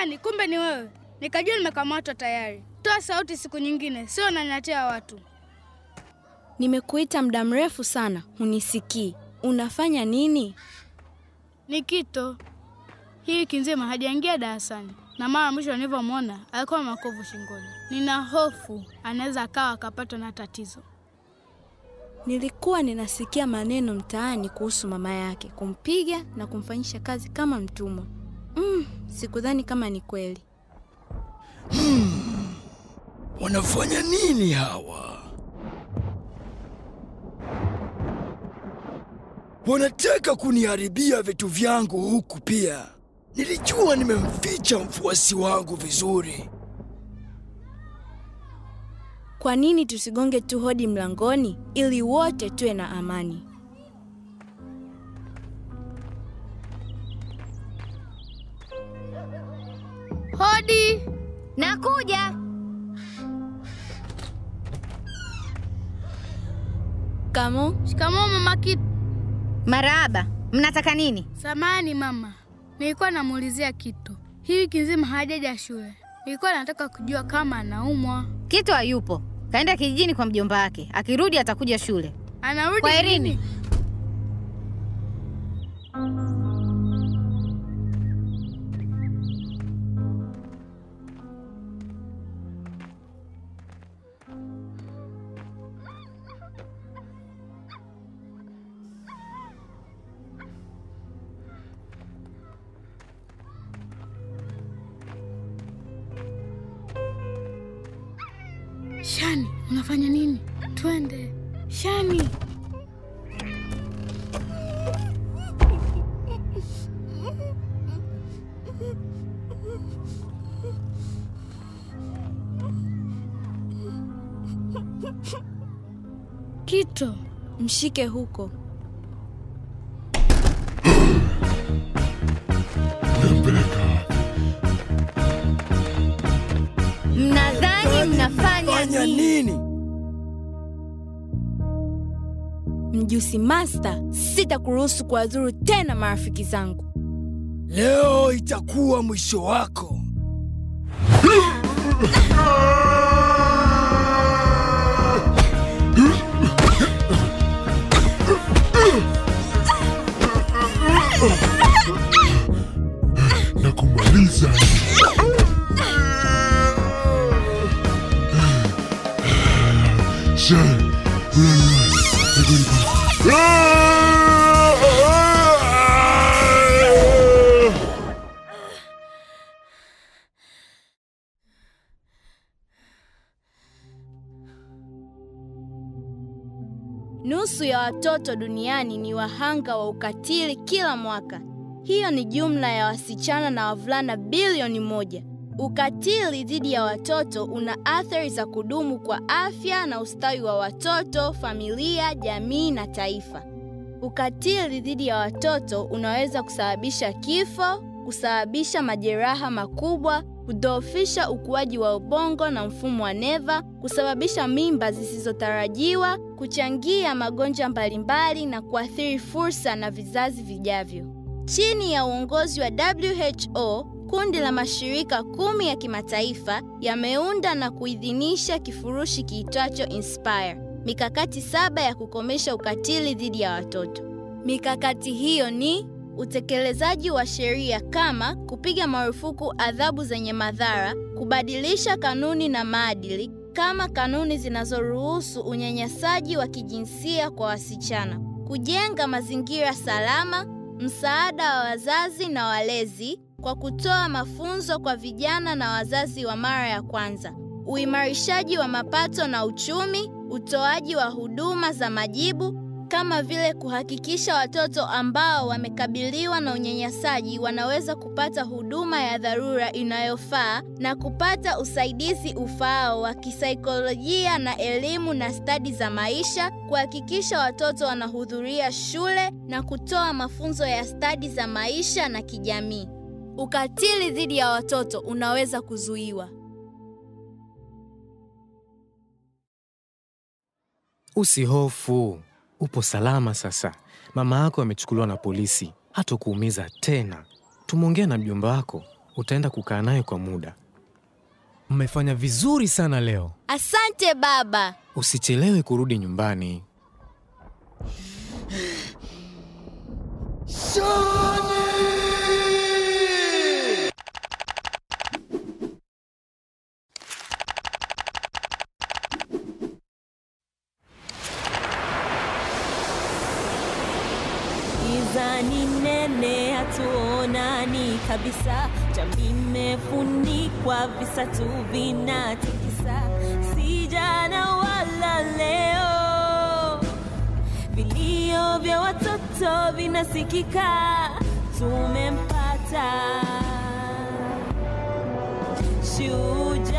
Shani, kumbe ni wewe. Nikajua nimekamatwa tayari. Toa sauti siku nyingine, sio unanyatea watu. Nimekuita muda mrefu sana, hunisikii. Unafanya nini? Nikito hii wiki nzima hajaingia darasani, na mara mwisho nilivyomwona alikuwa na makovu shingoni. Nina hofu anaweza akawa akapatwa na tatizo. Nilikuwa ninasikia maneno mtaani kuhusu mama yake kumpiga na kumfanyisha kazi kama mtumwa. Mm, sikudhani kama ni kweli. Wanafanya nini hawa? Wanataka kuniharibia vitu vyangu huku pia. Nilijua nimemficha mfuasi wangu vizuri. Kwa nini tusigonge tu hodi mlangoni ili wote tuwe na amani? Hodi! Nakuja. Kamo, Shikamoo mama Kito. Marahaba. Mnataka nini? Samani mama, nilikuwa namuulizia Kito. Hii wiki nzima hajaja shule. Nilikuwa nataka kujua kama anaumwa. Kito hayupo, kaenda kijijini kwa mjomba wake. Akirudi atakuja shule. Anarudi Kwaherini. lini? Shani, unafanya nini? Twende. Shani. Kito, mshike huko. Mnadhani mnafanya Fanya nini? nini? Mjusi Master, sitakuruhusu kuwadhuru tena marafiki zangu. Leo itakuwa mwisho wako. na kumaliza. Shine. Nusu ya watoto duniani ni wahanga wa ukatili kila mwaka. Hiyo ni jumla ya wasichana na wavulana bilioni moja. Ukatili dhidi ya watoto una athari za kudumu kwa afya na ustawi wa watoto, familia, jamii na taifa. Ukatili dhidi ya watoto unaweza kusababisha kifo, kusababisha majeraha makubwa, kudhoofisha ukuaji wa ubongo na mfumo wa neva, kusababisha mimba zisizotarajiwa, kuchangia magonjwa mbalimbali na kuathiri fursa na vizazi vijavyo. Chini ya uongozi wa WHO, kundi la mashirika kumi ya kimataifa yameunda na kuidhinisha kifurushi kiitwacho Inspire, mikakati saba ya kukomesha ukatili dhidi ya watoto. Mikakati hiyo ni utekelezaji wa sheria kama kupiga marufuku adhabu zenye madhara, kubadilisha kanuni na maadili kama kanuni zinazoruhusu unyanyasaji wa kijinsia kwa wasichana, kujenga mazingira salama, msaada wa wazazi na walezi kwa kutoa mafunzo kwa vijana na wazazi wa mara ya kwanza, uimarishaji wa mapato na uchumi, utoaji wa huduma za majibu kama vile kuhakikisha watoto ambao wamekabiliwa na unyanyasaji wanaweza kupata huduma ya dharura inayofaa na kupata usaidizi ufaao wa kisaikolojia na elimu na stadi za maisha, kuhakikisha watoto wanahudhuria shule na kutoa mafunzo ya stadi za maisha na kijamii. Ukatili dhidi ya watoto unaweza kuzuiwa. Usihofu, upo salama sasa. Mama yako amechukuliwa na polisi, hatakuumiza tena. Tumeongea na mjomba wako, utaenda kukaa naye kwa muda. Mmefanya vizuri sana leo. Asante baba. Usichelewe kurudi nyumbani. Giza ni nene, hatuonani kabisa. Jamii imefunikwa, visa tu vinatikisa. Si jana wala leo, vilio vya watoto vinasikika. Tumempata shujaa